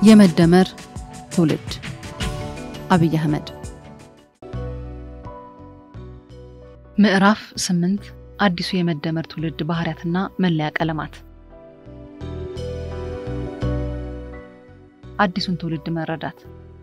የመደመር ትውልድ አብይ አህመድ ምዕራፍ ስምንት አዲሱ የመደመር ትውልድ ባህሪያትና መለያ ቀለማት አዲሱን ትውልድ መረዳት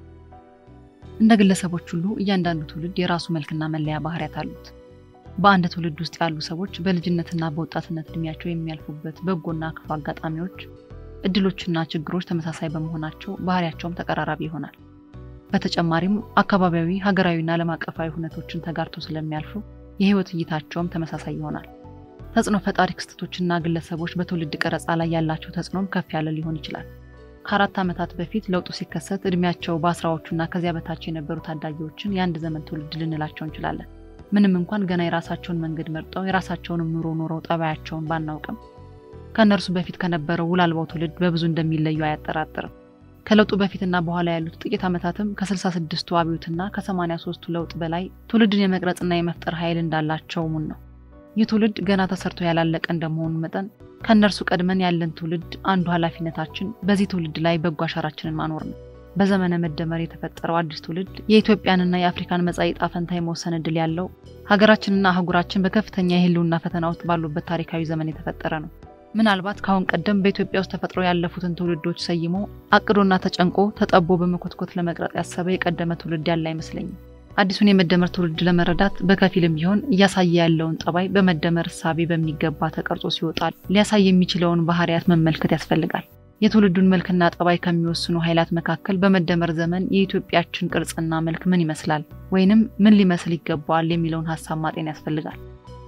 እንደ ግለሰቦች ሁሉ እያንዳንዱ ትውልድ የራሱ መልክና መለያ ባህሪያት አሉት። በአንድ ትውልድ ውስጥ ያሉ ሰዎች በልጅነትና በወጣትነት እድሜያቸው የሚያልፉበት በጎና ክፉ አጋጣሚዎች፣ እድሎችና ችግሮች ተመሳሳይ በመሆናቸው ባህሪያቸውም ተቀራራቢ ይሆናል። በተጨማሪም አካባቢያዊ፣ ሀገራዊና ዓለም አቀፋዊ ሁነቶችን ተጋርተው ስለሚያልፉ የህይወት እይታቸውም ተመሳሳይ ይሆናል። ተጽዕኖ ፈጣሪ ክስተቶችና ግለሰቦች በትውልድ ቀረጻ ላይ ያላቸው ተጽዕኖም ከፍ ያለ ሊሆን ይችላል። ከአራት ዓመታት በፊት ለውጡ ሲከሰት እድሜያቸው በአስራዎቹና ከዚያ በታች የነበሩ ታዳጊዎችን የአንድ ዘመን ትውልድ ልንላቸው እንችላለን። ምንም እንኳን ገና የራሳቸውን መንገድ መርጠው የራሳቸውንም ኑሮ ኖረው ጠባያቸውን ባናውቅም ከእነርሱ በፊት ከነበረው ውል አልባው ትውልድ በብዙ እንደሚለዩ አያጠራጥርም። ከለውጡ በፊትና በኋላ ያሉት ጥቂት ዓመታትም ከ66ቱ አብዮትና ከ83ቱ ለውጥ በላይ ትውልድን የመቅረጽና የመፍጠር ኃይል እንዳላቸው ሙን ነው። ይህ ትውልድ ገና ተሰርቶ ያላለቀ እንደመሆኑ መጠን ከእነርሱ ቀድመን ያለን ትውልድ አንዱ ኃላፊነታችን በዚህ ትውልድ ላይ በጎ አሻራችንን ማኖር ነው። በዘመነ መደመር የተፈጠረው አዲስ ትውልድ የኢትዮጵያንና የአፍሪካን መጻኢ ዕጣ ፈንታ የመወሰን ዕድል ያለው ሀገራችንና አህጉራችን በከፍተኛ የህልውና ፈተና ውስጥ ባሉበት ታሪካዊ ዘመን የተፈጠረ ነው። ምናልባት ከአሁን ቀደም በኢትዮጵያ ውስጥ ተፈጥሮ ያለፉትን ትውልዶች ሰይሞ አቅዶና ተጨንቆ ተጠቦ በመኮትኮት ለመቅረጽ ያሰበ የቀደመ ትውልድ ያለ አይመስለኝም። አዲሱን የመደመር ትውልድ ለመረዳት በከፊልም ቢሆን እያሳየ ያለውን ጠባይ በመደመር እሳቤ በሚገባ ተቀርጾ ሲወጣል ሊያሳይ የሚችለውን ባህሪያት መመልከት ያስፈልጋል። የትውልዱን መልክና ጠባይ ከሚወስኑ ኃይላት መካከል በመደመር ዘመን የኢትዮጵያችን ቅርጽና መልክ ምን ይመስላል ወይንም ምን ሊመስል ይገባዋል የሚለውን ሀሳብ ማጤን ያስፈልጋል።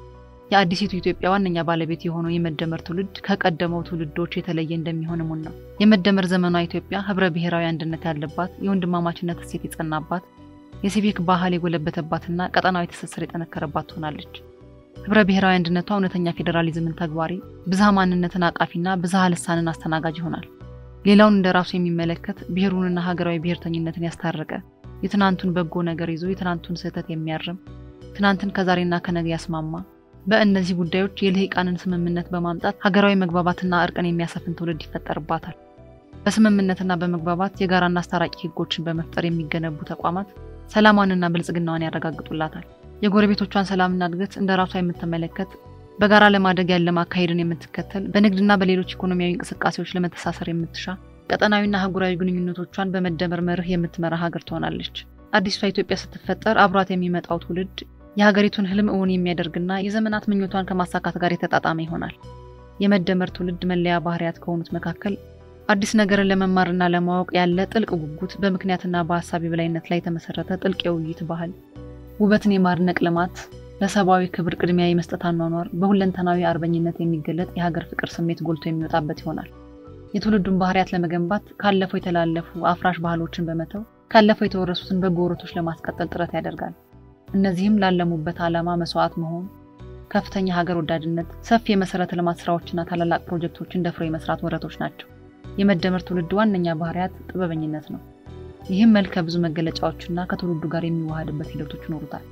የአዲሲቱ ኢትዮጵያ ዋነኛ ባለቤት የሆነው የመደመር ትውልድ ከቀደመው ትውልዶች የተለየ እንደሚሆን እሙን ነው። የመደመር ዘመኗ ኢትዮጵያ ህብረ ብሔራዊ አንድነት ያለባት፣ የወንድማማችነት እሴት የጸናባት፣ የሲቪክ ባህል የጎለበተባትና ቀጠናዊ ትስስር የጠነከረባት ትሆናለች። ህብረ ብሔራዊ አንድነቷ እውነተኛ ፌዴራሊዝምን ተግባሪ፣ ብዝሃ ማንነትን አቃፊና ብዝሃ ልሳንን አስተናጋጅ ይሆናል። ሌላውን እንደ ራሱ የሚመለከት ብሔሩንና ሀገራዊ ብሔርተኝነትን ያስታረቀ፣ የትናንቱን በጎ ነገር ይዞ የትናንቱን ስህተት የሚያርም፣ ትናንትን ከዛሬና ከነገ ያስማማ በእነዚህ ጉዳዮች የልሂቃንን ስምምነት በማምጣት ሀገራዊ መግባባትና እርቅን የሚያሰፍን ትውልድ ይፈጠርባታል። በስምምነትና በመግባባት የጋራና አስታራቂ ህጎችን በመፍጠር የሚገነቡ ተቋማት ሰላሟንና ብልጽግናዋን ያረጋግጡላታል። የጎረቤቶቿን ሰላምና እድገት እንደ ራሷ የምትመለከት በጋራ ለማደግ ያለ ማካሄድን የምትከተል በንግድና በሌሎች ኢኮኖሚያዊ እንቅስቃሴዎች ለመተሳሰር የምትሻ ቀጠናዊና አህጉራዊ ግንኙነቶቿን በመደመር መርህ የምትመራ ሀገር ትሆናለች። አዲሷ ኢትዮጵያ ስትፈጠር አብሯት የሚመጣው ትውልድ የሀገሪቱን ህልም እውን የሚያደርግና የዘመናት ምኞቷን ከማሳካት ጋር የተጣጣመ ይሆናል። የመደመር ትውልድ መለያ ባህሪያት ከሆኑት መካከል አዲስ ነገርን ለመማርና ለማወቅ ያለ ጥልቅ ጉጉት፣ በምክንያትና በሀሳብ የበላይነት ላይ የተመሰረተ ጥልቅ የውይይት ባህል፣ ውበትን የማድነቅ ልማት፣ ለሰብአዊ ክብር ቅድሚያ የመስጠት አኗኗር፣ በሁለንተናዊ አርበኝነት የሚገለጥ የሀገር ፍቅር ስሜት ጎልቶ የሚወጣበት ይሆናል። የትውልዱን ባህሪያት ለመገንባት ካለፈው የተላለፉ አፍራሽ ባህሎችን በመተው ካለፈው የተወረሱትን በጎ ወረቶች ለማስቀጠል ጥረት ያደርጋል። እነዚህም ላለሙበት ዓላማ መስዋዕት መሆን፣ ከፍተኛ ሀገር ወዳድነት፣ ሰፊ የመሰረተ ልማት ስራዎችና ታላላቅ ፕሮጀክቶችን ደፍሮ የመስራት ወረቶች ናቸው። የመደመር ትውልድ ዋነኛ ባህሪያት ጥበበኝነት ነው። ይህም መልከ ብዙ መገለጫዎችና ከትውልዱ ጋር የሚዋሃድበት ሂደቶች ይኖሩታል።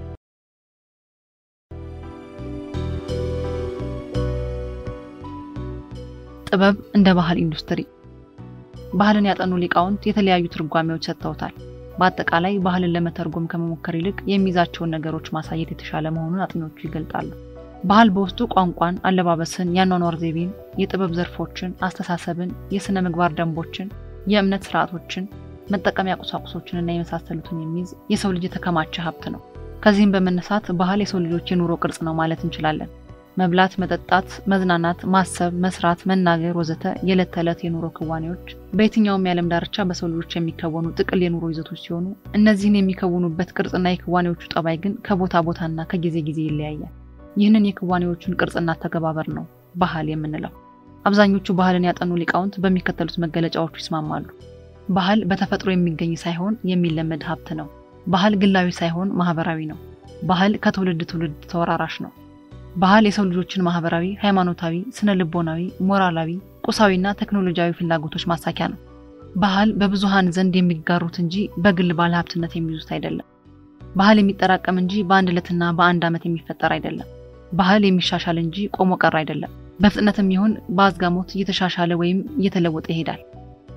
ጥበብ እንደ ባህል ኢንዱስትሪ። ባህልን ያጠኑ ሊቃውንት የተለያዩ ትርጓሜዎች ሰጥተውታል። በአጠቃላይ ባህልን ለመተርጎም ከመሞከር ይልቅ የሚይዛቸውን ነገሮች ማሳየት የተሻለ መሆኑን አጥኚዎቹ ይገልጣሉ። ባህል በውስጡ ቋንቋን፣ አለባበስን፣ የአኗኗር ዘይቤን፣ የጥበብ ዘርፎችን፣ አስተሳሰብን፣ የሥነ ምግባር ደንቦችን፣ የእምነት ስርዓቶችን፣ መጠቀሚያ ቁሳቁሶችንና የመሳሰሉትን የሚይዝ የሰው ልጅ የተከማቸ ሀብት ነው። ከዚህም በመነሳት ባህል የሰው ልጆች የኑሮ ቅርጽ ነው ማለት እንችላለን። መብላት፣ መጠጣት፣ መዝናናት፣ ማሰብ፣ መስራት፣ መናገር ወዘተ የዕለት ተዕለት የኑሮ ክዋኔዎች በየትኛውም የዓለም ዳርቻ በሰው ልጆች የሚከወኑ ጥቅል የኑሮ ይዘቶች ሲሆኑ እነዚህን የሚከውኑበት ቅርጽና የክዋኔዎቹ ጠባይ ግን ከቦታ ቦታና ከጊዜ ጊዜ ይለያያል። ይህንን የክዋኔዎቹን ቅርጽና ተገባበር ነው ባህል የምንለው። አብዛኞቹ ባህልን ያጠኑ ሊቃውንት በሚከተሉት መገለጫዎቹ ይስማማሉ። ባህል በተፈጥሮ የሚገኝ ሳይሆን የሚለመድ ሀብት ነው። ባህል ግላዊ ሳይሆን ማህበራዊ ነው። ባህል ከትውልድ ትውልድ ተወራራሽ ነው። ባህል የሰው ልጆችን ማህበራዊ፣ ሃይማኖታዊ፣ ስነ ልቦናዊ፣ ሞራላዊ፣ ቁሳዊና ቴክኖሎጂያዊ ፍላጎቶች ማሳኪያ ነው። ባህል በብዙሃን ዘንድ የሚጋሩት እንጂ በግል ባለ ሀብትነት የሚይዙት አይደለም። ባህል የሚጠራቀም እንጂ በአንድ ዕለትና በአንድ ዓመት የሚፈጠር አይደለም። ባህል የሚሻሻል እንጂ ቆሞ ቀር አይደለም። በፍጥነትም ይሁን በአዝጋሞት እየተሻሻለ ወይም እየተለወጠ ይሄዳል።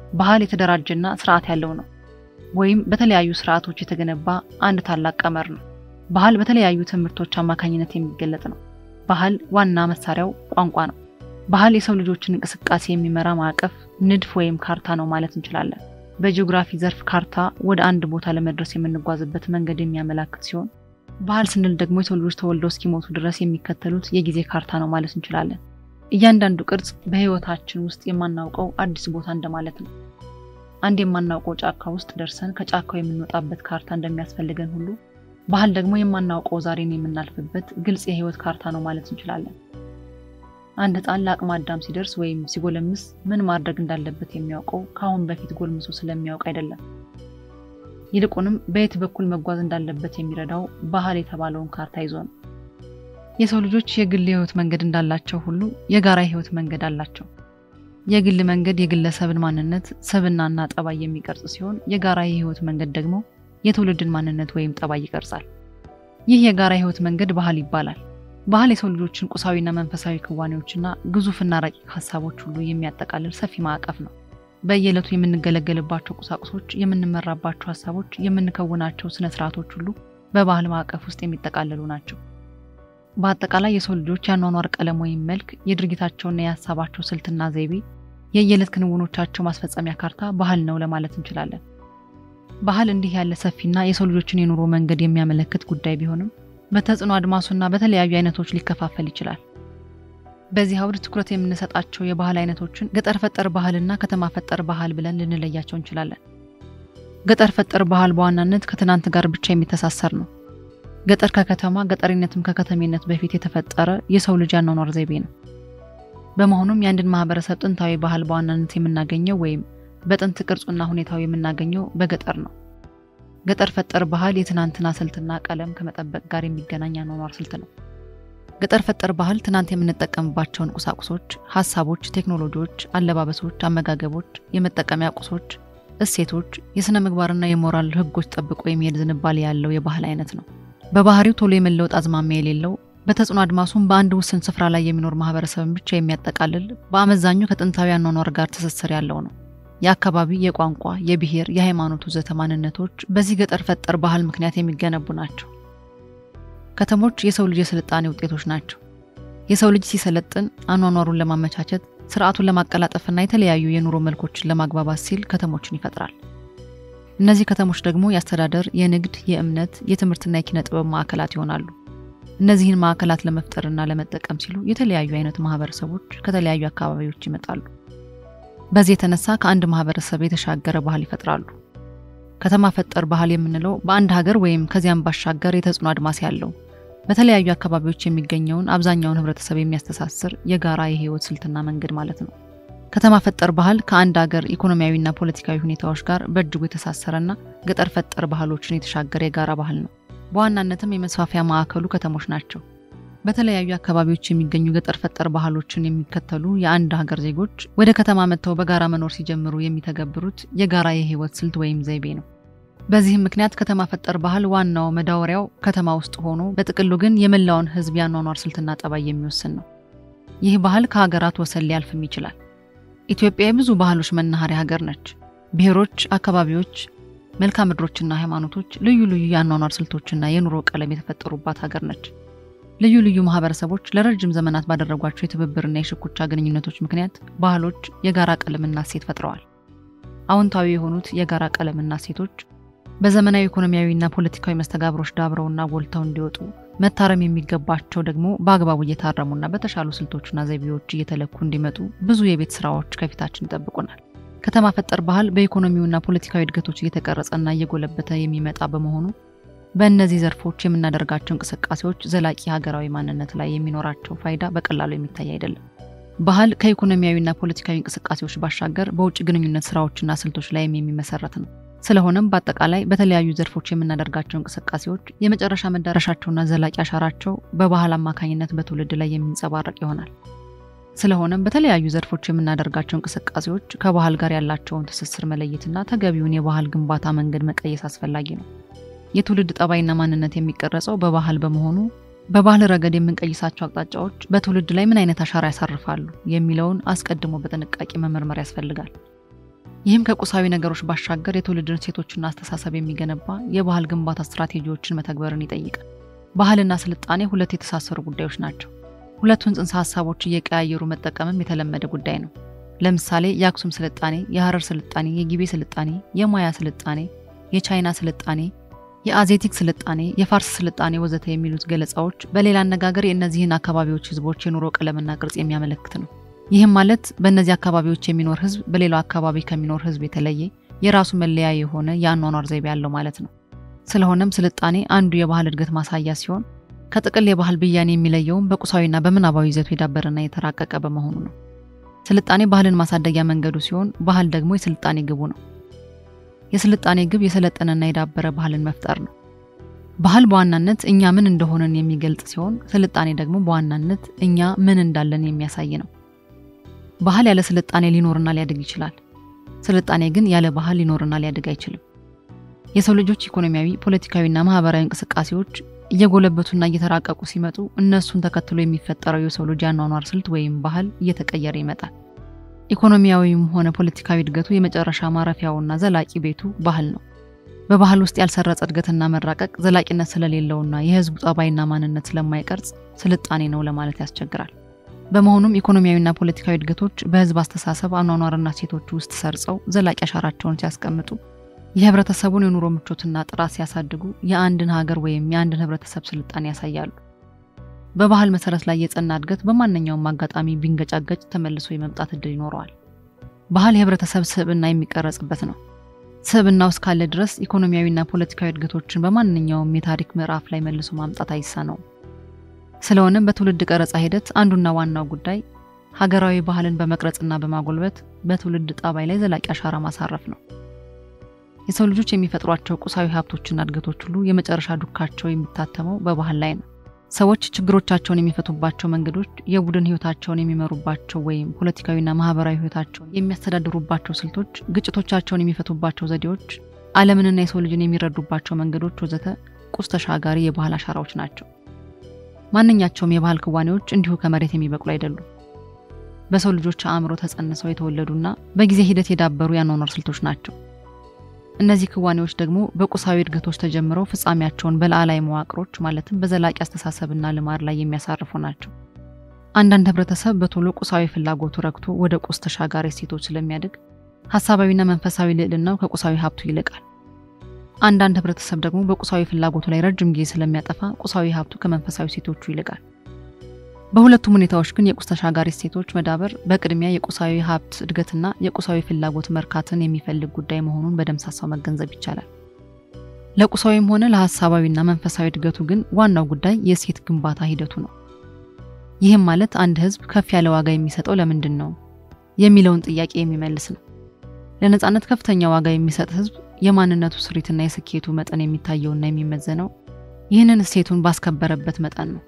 ባህል የተደራጀና ስርዓት ያለው ነው፣ ወይም በተለያዩ ስርዓቶች የተገነባ አንድ ታላቅ ቀመር ነው። ባህል በተለያዩ ትምህርቶች አማካኝነት የሚገለጥ ነው። ባህል ዋና መሳሪያው ቋንቋ ነው። ባህል የሰው ልጆችን እንቅስቃሴ የሚመራ ማዕቀፍ፣ ንድፍ ወይም ካርታ ነው ማለት እንችላለን። በጂኦግራፊ ዘርፍ ካርታ ወደ አንድ ቦታ ለመድረስ የምንጓዝበት መንገድ የሚያመላክት ሲሆን ባህል ስንል ደግሞ የሰው ልጆች ተወልደው እስኪሞቱ ድረስ የሚከተሉት የጊዜ ካርታ ነው ማለት እንችላለን። እያንዳንዱ ቅርጽ በህይወታችን ውስጥ የማናውቀው አዲስ ቦታ እንደማለት ነው። አንድ የማናውቀው ጫካ ውስጥ ደርሰን ከጫካው የምንወጣበት ካርታ እንደሚያስፈልገን ሁሉ ባህል ደግሞ የማናውቀው ዛሬን የምናልፍበት ግልጽ የህይወት ካርታ ነው ማለት እንችላለን። አንድ ህፃን ለአቅመ አዳም ሲደርስ ወይም ሲጎለምስ ምን ማድረግ እንዳለበት የሚያውቀው ከአሁን በፊት ጎልምሶ ስለሚያውቅ አይደለም። ይልቁንም በየት በኩል መጓዝ እንዳለበት የሚረዳው ባህል የተባለውን ካርታ ይዞ ነው። የሰው ልጆች የግል የህይወት መንገድ እንዳላቸው ሁሉ የጋራ የህይወት መንገድ አላቸው። የግል መንገድ የግለሰብን ማንነት፣ ሰብናና ጠባይ የሚቀርጽ ሲሆን የጋራ የህይወት መንገድ ደግሞ የትውልድን ማንነት ወይም ጠባይ ይቀርጻል። ይህ የጋራ የህይወት መንገድ ባህል ይባላል። ባህል የሰው ልጆችን ቁሳዊና መንፈሳዊ ክዋኔዎችና ግዙፍና ረቂቅ ሀሳቦች ሁሉ የሚያጠቃልል ሰፊ ማዕቀፍ ነው። በየዕለቱ የምንገለገልባቸው ቁሳቁሶች፣ የምንመራባቸው ሀሳቦች፣ የምንከውናቸው ስነ ስርዓቶች ሁሉ በባህል ማዕቀፍ ውስጥ የሚጠቃለሉ ናቸው። በአጠቃላይ የሰው ልጆች የአኗኗር ቀለም ወይም መልክ፣ የድርጊታቸውና የሀሳባቸው ስልትና ዘይቤ፣ የየዕለት ክንውኖቻቸው ማስፈጸሚያ ካርታ ባህል ነው ለማለት እንችላለን። ባህል እንዲህ ያለ ሰፊና የሰው ልጆችን የኑሮ መንገድ የሚያመለክት ጉዳይ ቢሆንም በተጽዕኖ አድማሱና በተለያዩ አይነቶች ሊከፋፈል ይችላል። በዚህ አውድ ትኩረት የምንሰጣቸው የባህል አይነቶችን ገጠር ፈጠር ባህልና ከተማ ፈጠር ባህል ብለን ልንለያቸው እንችላለን። ገጠር ፈጠር ባህል በዋናነት ከትናንት ጋር ብቻ የሚተሳሰር ነው። ገጠር ከከተማ ገጠሪነትም ከከተሜነት በፊት የተፈጠረ የሰው ልጅ አኗኗር ዘይቤ ነው። በመሆኑም የአንድን ማህበረሰብ ጥንታዊ ባህል በዋናነት የምናገኘው ወይም በጥንት ቅርጹና ሁኔታው የምናገኘው በገጠር ነው። ገጠር ፈጠር ባህል የትናንትና ስልትና ቀለም ከመጠበቅ ጋር የሚገናኝ አኗኗር ስልት ነው። ገጠር ፈጠር ባህል ትናንት የምንጠቀምባቸውን ቁሳቁሶች፣ ሀሳቦች፣ ቴክኖሎጂዎች፣ አለባበሶች፣ አመጋገቦች፣ የመጠቀሚያ ቁሶች፣ እሴቶች፣ የሥነ ምግባርና የሞራል ሕጎች ጠብቆ የሚሄድ ዝንባሌ ያለው የባህል አይነት ነው። በባህሪው ቶሎ የመለወጥ አዝማሚያ የሌለው በተጽዕኖ አድማሱም በአንድ ውስን ስፍራ ላይ የሚኖር ማህበረሰብን ብቻ የሚያጠቃልል በአመዛኙ ከጥንታዊ አኗኗር ጋር ትስስር ያለው ነው። የአካባቢ፣ የቋንቋ፣ የብሔር፣ የሃይማኖት ወዘተ ማንነቶች በዚህ ገጠር ፈጠር ባህል ምክንያት የሚገነቡ ናቸው። ከተሞች የሰው ልጅ የስልጣኔ ውጤቶች ናቸው። የሰው ልጅ ሲሰለጥን አኗኗሩን ለማመቻቸት ስርዓቱን ለማቀላጠፍና የተለያዩ የኑሮ መልኮችን ለማግባባት ሲል ከተሞችን ይፈጥራል። እነዚህ ከተሞች ደግሞ የአስተዳደር፣ የንግድ፣ የእምነት፣ የትምህርትና የኪነ ጥበብ ማዕከላት ይሆናሉ። እነዚህን ማዕከላት ለመፍጠርና ለመጠቀም ሲሉ የተለያዩ አይነት ማህበረሰቦች ከተለያዩ አካባቢዎች ይመጣሉ። በዚህ የተነሳ ከአንድ ማህበረሰብ የተሻገረ ባህል ይፈጥራሉ። ከተማ ፈጠር ባህል የምንለው በአንድ ሀገር ወይም ከዚያም ባሻገር የተጽዕኖ አድማስ ያለው በተለያዩ አካባቢዎች የሚገኘውን አብዛኛውን ህብረተሰብ የሚያስተሳስር የጋራ የህይወት ስልትና መንገድ ማለት ነው። ከተማ ፈጠር ባህል ከአንድ ሀገር ኢኮኖሚያዊና ፖለቲካዊ ሁኔታዎች ጋር በእጅጉ የተሳሰረና ገጠር ፈጠር ባህሎችን የተሻገረ የጋራ ባህል ነው። በዋናነትም የመስፋፊያ ማዕከሉ ከተሞች ናቸው። በተለያዩ አካባቢዎች የሚገኙ ገጠር ፈጠር ባህሎችን የሚከተሉ የአንድ ሀገር ዜጎች ወደ ከተማ መጥተው በጋራ መኖር ሲጀምሩ የሚተገብሩት የጋራ የህይወት ስልት ወይም ዘይቤ ነው። በዚህም ምክንያት ከተማ ፈጠር ባህል ዋናው መዳወሪያው ከተማ ውስጥ ሆኖ በጥቅሉ ግን የመላውን ህዝብ የአኗኗር ስልትና ጠባይ የሚወስን ነው። ይህ ባህል ከሀገራት ወሰን ሊያልፍም ይችላል። ኢትዮጵያ የብዙ ባህሎች መናኸሪያ ሀገር ነች። ብሔሮች፣ አካባቢዎች፣ መልክዓ ምድሮችና ሃይማኖቶች ልዩ ልዩ የአኗኗር ስልቶችና የኑሮ ቀለም የተፈጠሩባት ሀገር ነች። ልዩ ልዩ ማህበረሰቦች ለረጅም ዘመናት ባደረጓቸው የትብብርና የሽኩቻ ግንኙነቶች ምክንያት ባህሎች የጋራ ቀለምና እሴት ፈጥረዋል። አዎንታዊ የሆኑት የጋራ ቀለምና እሴቶች በዘመናዊ ኢኮኖሚያዊና ፖለቲካዊ መስተጋብሮች ዳብረውና ጎልተው እንዲወጡ መታረም የሚገባቸው ደግሞ በአግባቡ እየታረሙና በተሻሉ ስልቶችና ዘይቤዎች እየተለኩ እንዲመጡ ብዙ የቤት ስራዎች ከፊታችን ይጠብቁናል። ከተማ ፈጠር ባህል በኢኮኖሚውና ፖለቲካዊ እድገቶች እየተቀረጸና እየጎለበተ የሚመጣ በመሆኑ በእነዚህ ዘርፎች የምናደርጋቸው እንቅስቃሴዎች ዘላቂ ሀገራዊ ማንነት ላይ የሚኖራቸው ፋይዳ በቀላሉ የሚታይ አይደለም። ባህል ከኢኮኖሚያዊና ፖለቲካዊ እንቅስቃሴዎች ባሻገር በውጭ ግንኙነት ስራዎችና ስልቶች ላይም የሚመሰረት ነው። ስለሆነም በአጠቃላይ በተለያዩ ዘርፎች የምናደርጋቸው እንቅስቃሴዎች የመጨረሻ መዳረሻቸውና ዘላቂ አሻራቸው በባህል አማካኝነት በትውልድ ላይ የሚንጸባረቅ ይሆናል። ስለሆነም በተለያዩ ዘርፎች የምናደርጋቸው እንቅስቃሴዎች ከባህል ጋር ያላቸውን ትስስር መለየትና ተገቢውን የባህል ግንባታ መንገድ መቀየስ አስፈላጊ ነው። የትውልድ ጠባይና ማንነት የሚቀረጸው በባህል በመሆኑ በባህል ረገድ የምንቀይሳቸው አቅጣጫዎች በትውልድ ላይ ምን አይነት አሻራ ያሳርፋሉ የሚለውን አስቀድሞ በጥንቃቄ መመርመር ያስፈልጋል። ይህም ከቁሳዊ ነገሮች ባሻገር የትውልድን እሴቶችና አስተሳሰብ የሚገነባ የባህል ግንባታ ስትራቴጂዎችን መተግበርን ይጠይቃል። ባህልና ስልጣኔ ሁለት የተሳሰሩ ጉዳዮች ናቸው። ሁለቱን ጽንሰ ሀሳቦች እየቀያየሩ መጠቀምም የተለመደ ጉዳይ ነው። ለምሳሌ የአክሱም ስልጣኔ፣ የሐረር ስልጣኔ፣ የጊቤ ስልጣኔ፣ የማያ ስልጣኔ፣ የቻይና ስልጣኔ፣ የአዜቲክ ስልጣኔ፣ የፋርስ ስልጣኔ ወዘተ የሚሉት ገለጻዎች በሌላ አነጋገር የእነዚህን አካባቢዎች ህዝቦች የኑሮ ቀለምና ቅርጽ የሚያመለክት ነው። ይህም ማለት በእነዚህ አካባቢዎች የሚኖር ህዝብ በሌላው አካባቢ ከሚኖር ህዝብ የተለየ የራሱ መለያ የሆነ የአኗኗር ዘይቤ ያለው ማለት ነው። ስለሆነም ስልጣኔ አንዱ የባህል እድገት ማሳያ ሲሆን ከጥቅል የባህል ብያኔ የሚለየውም በቁሳዊና በምናባዊ ይዘቱ የዳበረና የተራቀቀ በመሆኑ ነው። ስልጣኔ ባህልን ማሳደጊያ መንገዱ ሲሆን ባህል ደግሞ የስልጣኔ ግቡ ነው። የስልጣኔ ግብ የሰለጠነና የዳበረ ባህልን መፍጠር ነው። ባህል በዋናነት እኛ ምን እንደሆነን የሚገልጽ ሲሆን ስልጣኔ ደግሞ በዋናነት እኛ ምን እንዳለን የሚያሳይ ነው። ባህል ያለ ስልጣኔ ሊኖርና ሊያድግ ይችላል። ስልጣኔ ግን ያለ ባህል ሊኖርና ሊያድግ አይችልም። የሰው ልጆች ኢኮኖሚያዊ፣ ፖለቲካዊና ማህበራዊ እንቅስቃሴዎች እየጎለበቱና እየተራቀቁ ሲመጡ እነሱን ተከትሎ የሚፈጠረው የሰው ልጅ አኗኗር ስልት ወይም ባህል እየተቀየረ ይመጣል። ኢኮኖሚያዊም ሆነ ፖለቲካዊ እድገቱ የመጨረሻ ማረፊያውና ዘላቂ ቤቱ ባህል ነው። በባህል ውስጥ ያልሰረጸ እድገትና መራቀቅ ዘላቂነት ስለሌለውና የህዝቡ ጠባይና ማንነት ስለማይቀርጽ ስልጣኔ ነው ለማለት ያስቸግራል። በመሆኑም ኢኮኖሚያዊና ፖለቲካዊ እድገቶች በህዝብ አስተሳሰብ አኗኗርና ሴቶች ውስጥ ሰርጸው ዘላቂ አሻራቸውን ሲያስቀምጡ የህብረተሰቡን የኑሮ ምቾትና ጥራት ሲያሳድጉ የአንድን ሀገር ወይም የአንድን ህብረተሰብ ስልጣኔ ያሳያሉ። በባህል መሰረት ላይ የጸና እድገት በማንኛውም አጋጣሚ ቢንገጫገጭ ተመልሶ የመምጣት እድል ይኖረዋል። ባህል የህብረተሰብ ስብዕና የሚቀረጽበት ነው። ስብዕናው እስካለ ድረስ ኢኮኖሚያዊና ፖለቲካዊ እድገቶችን በማንኛውም የታሪክ ምዕራፍ ላይ መልሶ ማምጣት አይሳነውም። ስለሆነም በትውልድ ቀረጻ ሂደት አንዱና ዋናው ጉዳይ ሀገራዊ ባህልን በመቅረጽና በማጎልበት በትውልድ ጠባይ ላይ ዘላቂ አሻራ ማሳረፍ ነው። የሰው ልጆች የሚፈጥሯቸው ቁሳዊ ሀብቶችና እድገቶች ሁሉ የመጨረሻ ዱካቸው የሚታተመው በባህል ላይ ነው። ሰዎች ችግሮቻቸውን የሚፈቱባቸው መንገዶች፣ የቡድን ህይወታቸውን የሚመሩባቸው ወይም ፖለቲካዊና ማህበራዊ ህይወታቸውን የሚያስተዳድሩባቸው ስልቶች፣ ግጭቶቻቸውን የሚፈቱባቸው ዘዴዎች፣ ዓለምንና የሰው ልጅን የሚረዱባቸው መንገዶች ወዘተ ቁስ ተሻጋሪ የባህል አሻራዎች ናቸው። ማንኛቸውም የባህል ክዋኔዎች እንዲሁ ከመሬት የሚበቅሉ አይደሉም። በሰው ልጆች አእምሮ ተጸንሰው የተወለዱና በጊዜ ሂደት የዳበሩ የአኗኗር ስልቶች ናቸው። እነዚህ ክዋኔዎች ደግሞ በቁሳዊ እድገቶች ተጀምረው ፍጻሜያቸውን በላዕላይ መዋቅሮች ማለትም በዘላቂ አስተሳሰብና ልማድ ላይ የሚያሳርፉ ናቸው። አንዳንድ ህብረተሰብ በቶሎ ቁሳዊ ፍላጎቱ ረክቶ ወደ ቁስ ተሻጋሪ እሴቶች ስለሚያድግ ሀሳባዊና መንፈሳዊ ልዕልናው ከቁሳዊ ሀብቱ ይልቃል። አንዳንድ ህብረተሰብ ደግሞ በቁሳዊ ፍላጎቱ ላይ ረጅም ጊዜ ስለሚያጠፋ ቁሳዊ ሀብቱ ከመንፈሳዊ እሴቶቹ ይልቃል። በሁለቱም ሁኔታዎች ግን የቁስ ተሻጋሪ እሴቶች መዳበር በቅድሚያ የቁሳዊ ሀብት እድገትና የቁሳዊ ፍላጎት መርካትን የሚፈልግ ጉዳይ መሆኑን በደምሳሳው መገንዘብ ይቻላል። ለቁሳዊም ሆነ ለሀሳባዊና መንፈሳዊ እድገቱ ግን ዋናው ጉዳይ የእሴት ግንባታ ሂደቱ ነው። ይህም ማለት አንድ ህዝብ ከፍ ያለ ዋጋ የሚሰጠው ለምንድን ነው የሚለውን ጥያቄ የሚመልስ ነው። ለነፃነት ከፍተኛ ዋጋ የሚሰጥ ህዝብ የማንነቱ ስሪትና የስኬቱ መጠን የሚታየውና የሚመዘነው ይህንን እሴቱን ባስከበረበት መጠን ነው።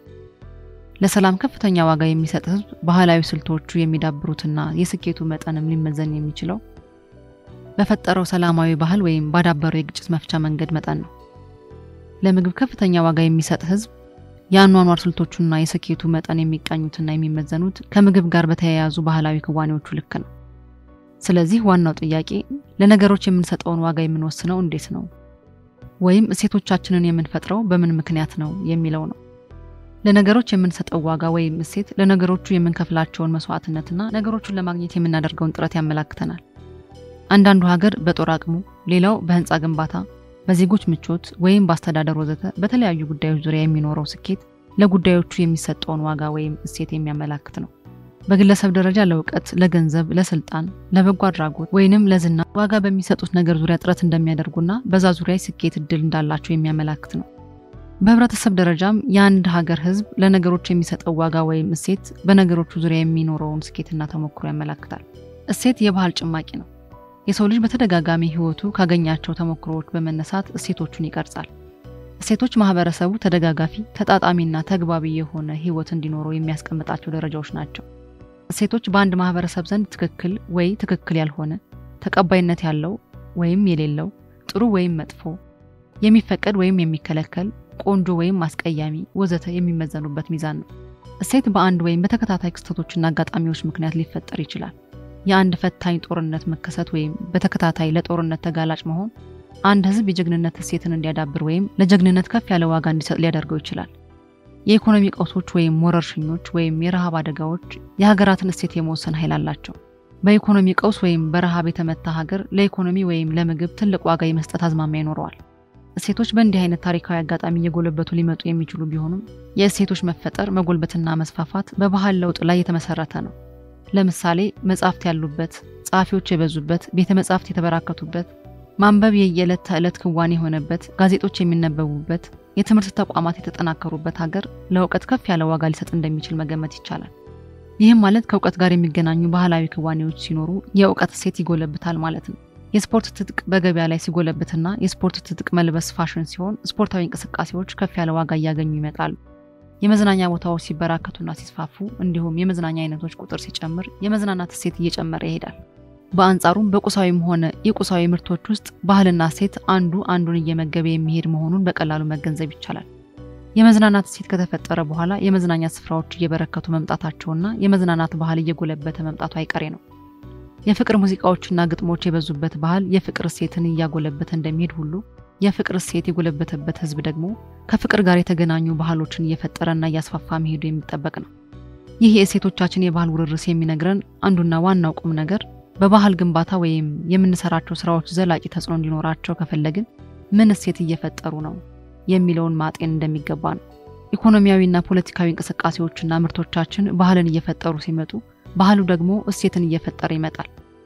ለሰላም ከፍተኛ ዋጋ የሚሰጥ ህዝብ ባህላዊ ስልቶቹ የሚዳብሩትና የስኬቱ መጠንም ሊመዘን የሚችለው በፈጠረው ሰላማዊ ባህል ወይም ባዳበረው የግጭት መፍቻ መንገድ መጠን ነው። ለምግብ ከፍተኛ ዋጋ የሚሰጥ ህዝብ የአኗኗር ስልቶቹና የስኬቱ መጠን የሚቃኙትና የሚመዘኑት ከምግብ ጋር በተያያዙ ባህላዊ ክዋኔዎቹ ልክ ነው። ስለዚህ ዋናው ጥያቄ ለነገሮች የምንሰጠውን ዋጋ የምንወስነው እንዴት ነው? ወይም እሴቶቻችንን የምንፈጥረው በምን ምክንያት ነው የሚለው ነው። ለነገሮች የምንሰጠው ዋጋ ወይም እሴት ለነገሮቹ የምንከፍላቸውን መስዋዕትነትና ነገሮቹን ለማግኘት የምናደርገውን ጥረት ያመላክተናል። አንዳንዱ ሀገር በጦር አቅሙ፣ ሌላው በህንፃ ግንባታ፣ በዜጎች ምቾት ወይም በአስተዳደር ወዘተ በተለያዩ ጉዳዮች ዙሪያ የሚኖረው ስኬት ለጉዳዮቹ የሚሰጠውን ዋጋ ወይም እሴት የሚያመላክት ነው። በግለሰብ ደረጃ ለእውቀት፣ ለገንዘብ፣ ለስልጣን፣ ለበጎ አድራጎት ወይንም ለዝና ዋጋ በሚሰጡት ነገር ዙሪያ ጥረት እንደሚያደርጉና በዛ ዙሪያ ስኬት እድል እንዳላቸው የሚያመላክት ነው። በህብረተሰብ ደረጃም የአንድ ሀገር ህዝብ ለነገሮች የሚሰጠው ዋጋ ወይም እሴት በነገሮቹ ዙሪያ የሚኖረውን ስኬትና ተሞክሮ ያመላክታል። እሴት የባህል ጭማቂ ነው። የሰው ልጅ በተደጋጋሚ ህይወቱ ካገኛቸው ተሞክሮዎች በመነሳት እሴቶቹን ይቀርጻል። እሴቶች ማህበረሰቡ ተደጋጋፊ፣ ተጣጣሚና ተግባቢ የሆነ ህይወት እንዲኖረው የሚያስቀምጣቸው ደረጃዎች ናቸው። እሴቶች በአንድ ማህበረሰብ ዘንድ ትክክል ወይ ትክክል ያልሆነ፣ ተቀባይነት ያለው ወይም የሌለው፣ ጥሩ ወይም መጥፎ፣ የሚፈቀድ ወይም የሚከለከል ቆንጆ ወይም አስቀያሚ ወዘተ የሚመዘኑበት ሚዛን ነው። እሴት በአንድ ወይም በተከታታይ ክስተቶችና አጋጣሚዎች ምክንያት ሊፈጠር ይችላል። የአንድ ፈታኝ ጦርነት መከሰት ወይም በተከታታይ ለጦርነት ተጋላጭ መሆን አንድ ህዝብ የጀግንነት እሴትን እንዲያዳብር ወይም ለጀግንነት ከፍ ያለ ዋጋ እንዲሰጥ ሊያደርገው ይችላል። የኢኮኖሚ ቀውሶች ወይም ወረርሽኞች ወይም የረሃብ አደጋዎች የሀገራትን እሴት የመወሰን ኃይል አላቸው። በኢኮኖሚ ቀውስ ወይም በረሃብ የተመታ ሀገር ለኢኮኖሚ ወይም ለምግብ ትልቅ ዋጋ የመስጠት አዝማሚያ ይኖረዋል። እሴቶች በእንዲህ አይነት ታሪካዊ አጋጣሚ እየጎለበቱ ሊመጡ የሚችሉ ቢሆኑም የእሴቶች መፈጠር መጎልበትና መስፋፋት በባህል ለውጥ ላይ የተመሰረተ ነው። ለምሳሌ መጻሕፍት ያሉበት፣ ጸሐፊዎች የበዙበት፣ ቤተ መጻሕፍት የተበራከቱበት፣ ማንበብ የየዕለት ተዕለት ክዋኔ የሆነበት፣ ጋዜጦች የሚነበቡበት፣ የትምህርት ተቋማት የተጠናከሩበት ሀገር ለእውቀት ከፍ ያለ ዋጋ ሊሰጥ እንደሚችል መገመት ይቻላል። ይህም ማለት ከእውቀት ጋር የሚገናኙ ባህላዊ ክዋኔዎች ሲኖሩ የእውቀት እሴት ይጎለብታል ማለት ነው። የስፖርት ትጥቅ በገበያ ላይ ሲጎለብትና የስፖርት ትጥቅ መልበስ ፋሽን ሲሆን ስፖርታዊ እንቅስቃሴዎች ከፍ ያለ ዋጋ እያገኙ ይመጣሉ። የመዝናኛ ቦታዎች ሲበራከቱና ሲስፋፉ እንዲሁም የመዝናኛ አይነቶች ቁጥር ሲጨምር የመዝናናት እሴት እየጨመረ ይሄዳል። በአንጻሩም በቁሳዊም ሆነ የቁሳዊ ምርቶች ውስጥ ባህልና እሴት አንዱ አንዱን እየመገበ የሚሄድ መሆኑን በቀላሉ መገንዘብ ይቻላል። የመዝናናት እሴት ከተፈጠረ በኋላ የመዝናኛ ስፍራዎች እየበረከቱ መምጣታቸውና የመዝናናት ባህል እየጎለበተ መምጣቱ አይቀሬ ነው። የፍቅር ሙዚቃዎችና ግጥሞች የበዙበት ባህል የፍቅር እሴትን እያጎለበተ እንደሚሄድ ሁሉ የፍቅር እሴት የጎለበተበት ሕዝብ ደግሞ ከፍቅር ጋር የተገናኙ ባህሎችን እየፈጠረና እያስፋፋ መሄዱ የሚጠበቅ ነው። ይህ የእሴቶቻችን የባህል ውርርስ የሚነግረን አንዱና ዋናው ቁም ነገር በባህል ግንባታ ወይም የምንሰራቸው ስራዎች ዘላቂ ተጽዕኖ እንዲኖራቸው ከፈለግን ምን እሴት እየፈጠሩ ነው የሚለውን ማጤን እንደሚገባ ነው። ኢኮኖሚያዊና ፖለቲካዊ እንቅስቃሴዎችና ምርቶቻችን ባህልን እየፈጠሩ ሲመጡ ባህሉ ደግሞ እሴትን እየፈጠረ ይመጣል።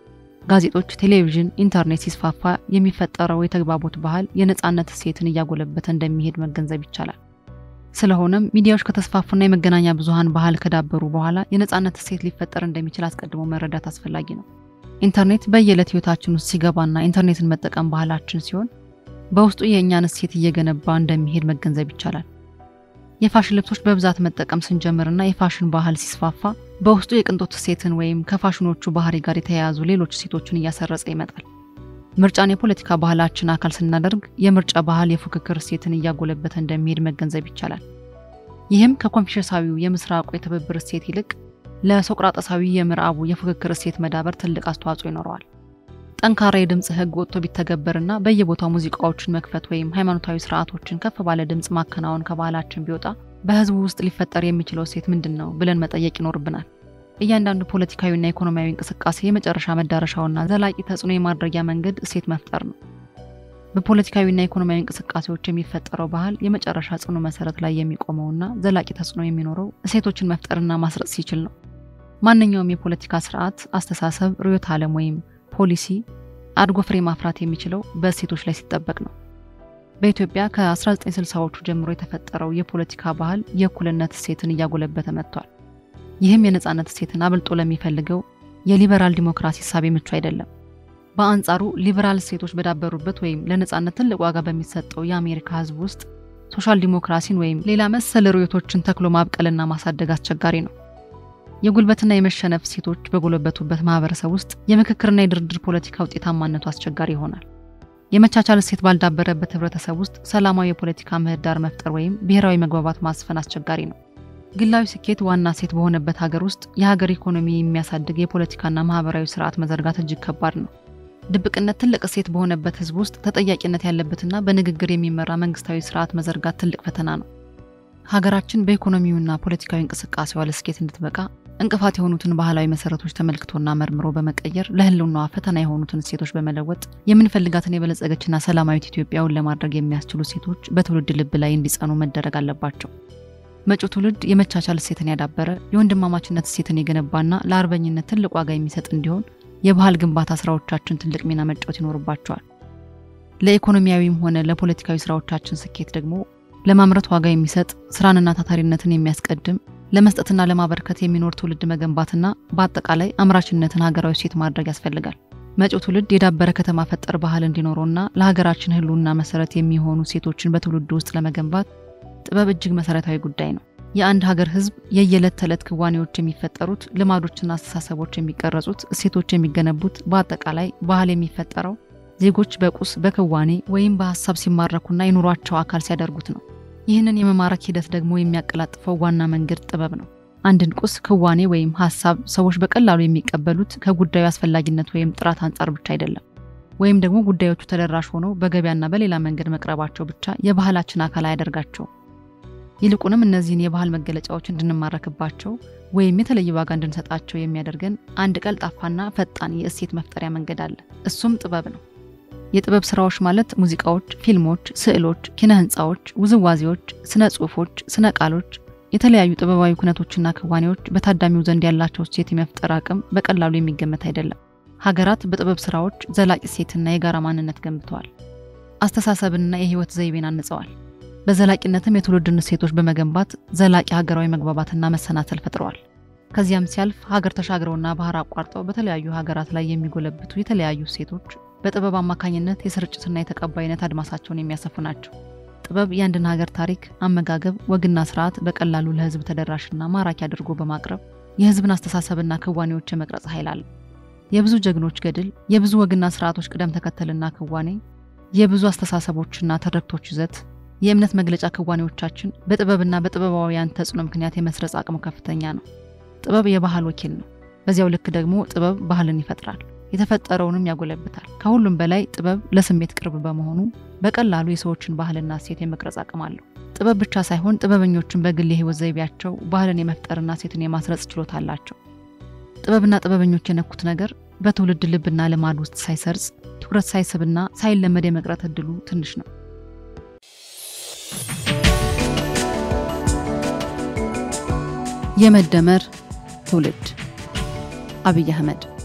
ጋዜጦች፣ ቴሌቪዥን፣ ኢንተርኔት ሲስፋፋ የሚፈጠረው የተግባቦት ባህል የነፃነት እሴትን እያጎለበተ እንደሚሄድ መገንዘብ ይቻላል። ስለሆነም ሚዲያዎች ከተስፋፉና የመገናኛ ብዙሃን ባህል ከዳበሩ በኋላ የነፃነት እሴት ሊፈጠር እንደሚችል አስቀድሞ መረዳት አስፈላጊ ነው። ኢንተርኔት በየዕለት ህይወታችን ውስጥ ሲገባና ኢንተርኔትን መጠቀም ባህላችን ሲሆን በውስጡ የእኛን እሴት እየገነባ እንደሚሄድ መገንዘብ ይቻላል። የፋሽን ልብሶች በብዛት መጠቀም ስንጀምርና የፋሽን ባህል ሲስፋፋ በውስጡ የቅንጦት እሴትን ወይም ከፋሽኖቹ ባህሪ ጋር የተያያዙ ሌሎች እሴቶችን እያሰረጸ ይመጣል። ምርጫን የፖለቲካ ባህላችን አካል ስናደርግ የምርጫ ባህል የፉክክር እሴትን እያጎለበተ እንደሚሄድ መገንዘብ ይቻላል። ይህም ከኮንፊሸሳዊው የምስራቁ የትብብር እሴት ይልቅ ለሶቅራጠሳዊ የምዕራቡ የፉክክር እሴት መዳበር ትልቅ አስተዋጽኦ ይኖረዋል። ጠንካራ የድምፅ ህግ ወጥቶ ቢተገበርና በየቦታው ሙዚቃዎችን መክፈት ወይም ሃይማኖታዊ ስርዓቶችን ከፍ ባለ ድምፅ ማከናወን ከባህላችን ቢወጣ በህዝቡ ውስጥ ሊፈጠር የሚችለው እሴት ምንድን ነው ብለን መጠየቅ ይኖርብናል። እያንዳንዱ ፖለቲካዊና ኢኮኖሚያዊ እንቅስቃሴ የመጨረሻ መዳረሻውና ዘላቂ ተጽዕኖ የማድረጊያ መንገድ እሴት መፍጠር ነው። በፖለቲካዊና ኢኮኖሚያዊ እንቅስቃሴዎች የሚፈጠረው ባህል የመጨረሻ ጽኑ መሰረት ላይ የሚቆመውና ዘላቂ ተጽዕኖ የሚኖረው እሴቶችን መፍጠርና ማስረጽ ሲችል ነው። ማንኛውም የፖለቲካ ስርዓት፣ አስተሳሰብ፣ ርዕዮተ ዓለም ወይም ፖሊሲ አድጎ ፍሬ ማፍራት የሚችለው በእሴቶች ላይ ሲጠበቅ ነው። በኢትዮጵያ ከ1960ዎቹ ጀምሮ የተፈጠረው የፖለቲካ ባህል የእኩልነት እሴትን እያጎለበተ መጥቷል። ይህም የነፃነት እሴትን አብልጦ ለሚፈልገው የሊበራል ዲሞክራሲ እሳቤ ምቹ አይደለም። በአንጻሩ ሊበራል እሴቶች በዳበሩበት ወይም ለነፃነት ትልቅ ዋጋ በሚሰጠው የአሜሪካ ሕዝብ ውስጥ ሶሻል ዲሞክራሲን ወይም ሌላ መሰል ርዕዮቶችን ተክሎ ማብቀልና ማሳደግ አስቸጋሪ ነው። የጉልበትና የመሸነፍ እሴቶች በጎለበቱበት ማህበረሰብ ውስጥ የምክክርና የድርድር ፖለቲካ ውጤታማነቱ አስቸጋሪ ይሆናል። የመቻቻል እሴት ባልዳበረበት ህብረተሰብ ውስጥ ሰላማዊ የፖለቲካ ምህዳር መፍጠር ወይም ብሔራዊ መግባባት ማስፈን አስቸጋሪ ነው። ግላዊ ስኬት ዋና እሴት በሆነበት ሀገር ውስጥ የሀገር ኢኮኖሚ የሚያሳድግ የፖለቲካና ማህበራዊ ስርዓት መዘርጋት እጅግ ከባድ ነው። ድብቅነት ትልቅ እሴት በሆነበት ህዝብ ውስጥ ተጠያቂነት ያለበትና በንግግር የሚመራ መንግስታዊ ስርዓት መዘርጋት ትልቅ ፈተና ነው። ሀገራችን በኢኮኖሚውና ፖለቲካዊ እንቅስቃሴዋ ለስኬት እንድትበቃ እንቅፋት የሆኑትን ባህላዊ መሰረቶች ተመልክቶና መርምሮ በመቀየር ለህልውናዋ ፈተና የሆኑትን እሴቶች በመለወጥ የምንፈልጋትን የበለጸገችና ሰላማዊት ኢትዮጵያውን ለማድረግ የሚያስችሉ እሴቶች በትውልድ ልብ ላይ እንዲጸኑ መደረግ አለባቸው። መጪው ትውልድ የመቻቻል እሴትን ያዳበረ የወንድማማችነት እሴትን የገነባና ለአርበኝነት ትልቅ ዋጋ የሚሰጥ እንዲሆን የባህል ግንባታ ስራዎቻችን ትልቅ ሚና መጫወት ይኖርባቸዋል። ለኢኮኖሚያዊም ሆነ ለፖለቲካዊ ስራዎቻችን ስኬት ደግሞ ለማምረት ዋጋ የሚሰጥ ስራንና ታታሪነትን የሚያስቀድም ለመስጠትና ለማበርከት የሚኖር ትውልድ መገንባትና በአጠቃላይ አምራችነትን ሀገራዊ እሴት ማድረግ ያስፈልጋል። መጪው ትውልድ የዳበረ ከተማ ፈጠር ባህል እንዲኖረውና ለሀገራችን ህልውና መሰረት የሚሆኑ እሴቶችን በትውልዱ ውስጥ ለመገንባት ጥበብ እጅግ መሰረታዊ ጉዳይ ነው። የአንድ ሀገር ህዝብ የየዕለት ተዕለት ክዋኔዎች የሚፈጠሩት፣ ልማዶችና አስተሳሰቦች የሚቀረጹት፣ እሴቶች የሚገነቡት፣ በአጠቃላይ ባህል የሚፈጠረው ዜጎች በቁስ በክዋኔ ወይም በሀሳብ ሲማረኩና የኑሯቸው አካል ሲያደርጉት ነው። ይህንን የመማረክ ሂደት ደግሞ የሚያቀላጥፈው ዋና መንገድ ጥበብ ነው። አንድን ቁስ ክዋኔ ወይም ሀሳብ ሰዎች በቀላሉ የሚቀበሉት ከጉዳዩ አስፈላጊነት ወይም ጥራት አንጻር ብቻ አይደለም። ወይም ደግሞ ጉዳዮቹ ተደራሽ ሆነው በገበያና በሌላ መንገድ መቅረባቸው ብቻ የባህላችን አካል አያደርጋቸውም። ይልቁንም እነዚህን የባህል መገለጫዎች እንድንማረክባቸው ወይም የተለየ ዋጋ እንድንሰጣቸው የሚያደርገን አንድ ቀልጣፋና ፈጣን የእሴት መፍጠሪያ መንገድ አለ። እሱም ጥበብ ነው። የጥበብ ስራዎች ማለት ሙዚቃዎች፣ ፊልሞች፣ ስዕሎች፣ ኪነ ህንፃዎች፣ ውዝዋዜዎች፣ ስነ ጽሁፎች፣ ስነ ቃሎች፣ የተለያዩ ጥበባዊ ኩነቶችና ክዋኔዎች በታዳሚው ዘንድ ያላቸው እሴት የመፍጠር አቅም በቀላሉ የሚገመት አይደለም። ሀገራት በጥበብ ስራዎች ዘላቂ እሴትና የጋራ ማንነት ገንብተዋል። አስተሳሰብንና የህይወት ዘይቤን አንጸዋል። በዘላቂነትም የትውልድን እሴቶች በመገንባት ዘላቂ ሀገራዊ መግባባትና መሰናሰል ፈጥረዋል። ከዚያም ሲያልፍ ሀገር ተሻግረውና ባህር አቋርጠው በተለያዩ ሀገራት ላይ የሚጎለብቱ የተለያዩ እሴቶች በጥበብ አማካኝነት የስርጭትና የተቀባይነት አድማሳቸውን የሚያሰፉ ናቸው። ጥበብ የአንድን ሀገር ታሪክ፣ አመጋገብ፣ ወግና ስርዓት በቀላሉ ለህዝብ ተደራሽና ማራኪ አድርጎ በማቅረብ የህዝብን አስተሳሰብና ክዋኔዎች የመቅረጽ ኃይል አለው። የብዙ ጀግኖች ገድል፣ የብዙ ወግና ስርዓቶች ቅደም ተከተልና ክዋኔ፣ የብዙ አስተሳሰቦችና ትርክቶች ይዘት፣ የእምነት መግለጫ ክዋኔዎቻችን በጥበብና በጥበባውያን ተጽዕኖ ምክንያት የመስረጽ አቅሙ ከፍተኛ ነው። ጥበብ የባህል ወኪል ነው። በዚያው ልክ ደግሞ ጥበብ ባህልን ይፈጥራል፣ የተፈጠረውንም ያጎለብታል። ከሁሉም በላይ ጥበብ ለስሜት ቅርብ በመሆኑ በቀላሉ የሰዎችን ባህልና እሴት የመቅረጽ አቅም አለው። ጥበብ ብቻ ሳይሆን ጥበበኞችን በግል የህይወት ዘይቤያቸው ባህልን የመፍጠርና ሴትን የማስረጽ ችሎታ አላቸው። ጥበብና ጥበበኞች የነኩት ነገር በትውልድ ልብና ልማድ ውስጥ ሳይሰርጽ ትኩረት ሳይስብና ሳይለመድ የመቅረት እድሉ ትንሽ ነው። የመደመር ትውልድ አብይ አህመድ